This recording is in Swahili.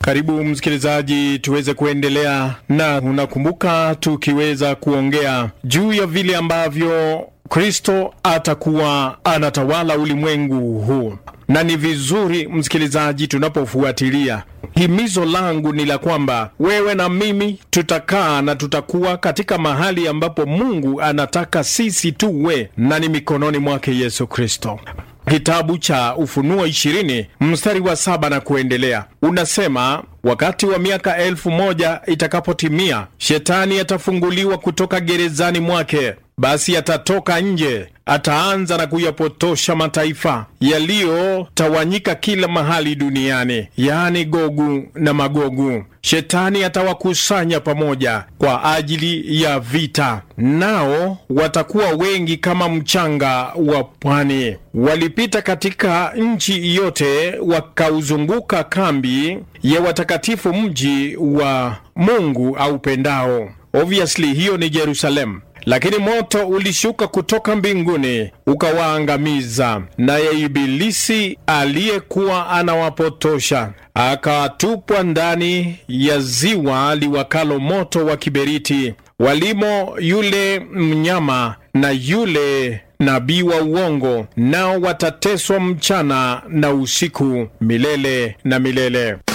Karibu msikilizaji, tuweze kuendelea na unakumbuka, tukiweza kuongea juu ya vile ambavyo Kristo atakuwa anatawala ulimwengu huu, na ni vizuri msikilizaji, tunapofuatilia himizo langu ni la kwamba wewe na mimi tutakaa na tutakuwa katika mahali ambapo Mungu anataka sisi tuwe, na ni mikononi mwake Yesu Kristo. Kitabu cha Ufunuo ishirini mstari wa saba na kuendelea unasema, wakati wa miaka elfu moja itakapotimia, shetani atafunguliwa kutoka gerezani mwake, basi atatoka nje, ataanza na kuyapotosha mataifa yaliyotawanyika kila mahali duniani, yaani Gogu na Magogu. Shetani atawakusanya pamoja kwa ajili ya vita, nao watakuwa wengi kama mchanga wa pwani. Walipita katika nchi yote, wakauzunguka kambi ya watakatifu, mji wa Mungu aupendao. Obviously hiyo ni Yerusalemu. Lakini moto ulishuka kutoka mbinguni ukawaangamiza, naye Ibilisi aliyekuwa anawapotosha akatupwa ndani ya ziwa liwakalo moto wa kiberiti, walimo yule mnyama na yule nabii wa uongo, nao watateswa mchana na usiku milele na milele.